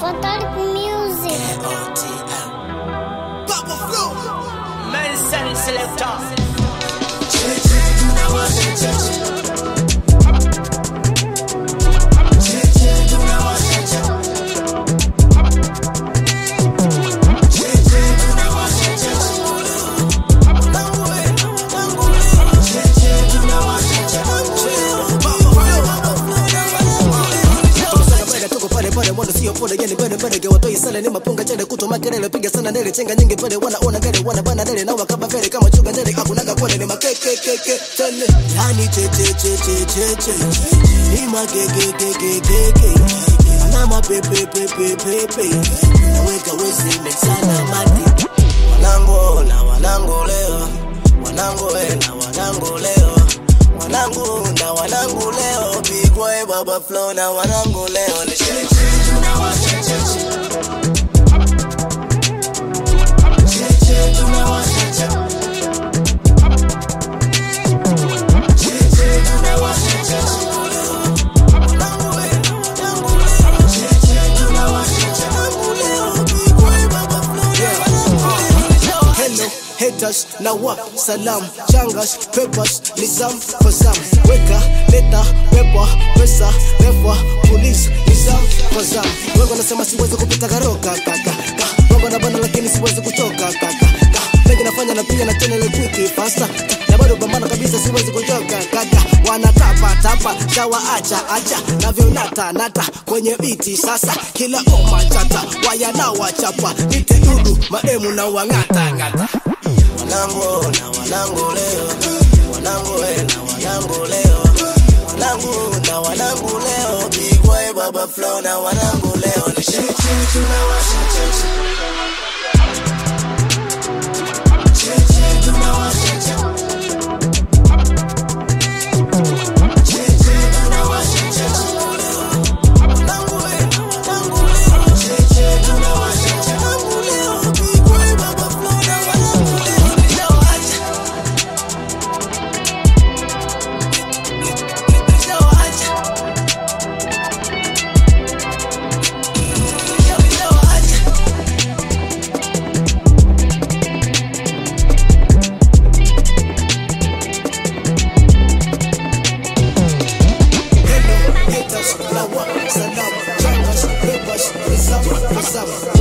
Water Music. Medicine selector. tuko pale pale wala sio pole yani bale bale kwa watoi sala ni mapunga chele kuto makelele piga sana ndele chenga nyingi pale wanaona gele wana bana ndele na wakaba vile kama chuga ndele hakunaga kwele ni makeke keke tele yani che che che che che che ni makeke keke keke na mapepe pepe pepe naweka wezi mexana mati wanangu na wanangu leo wanangu we na wanangu leo wanangu na wanangu leo pigwa baba flow na wanangu leo ni sherehe Hello, haters na wa salam changas peppers nizam for zam weka leta pepa pesa refa police nizam for zam wengo nasema siwezi kupita karoka kaka ka wengo na bana lakini siwezi kutoka kaka ka mengi nafanya na pia na channel quick fasta na bado pambana kabisa siwezi kuchoka kaka wanatapa tapa shawa acha acha navyo nata nata kwenye biti sasa kila oma chata waya na wachapa nite dudu maemu na wangata ngata wanangu na wanangu leo wanangu we na wanangu leo wanangu na wanangu leo bigwa baba flow na wanangu leo ni sherehe tunawasha cheche Haters, lawa, salam, changas, peppers, nizam, nizam.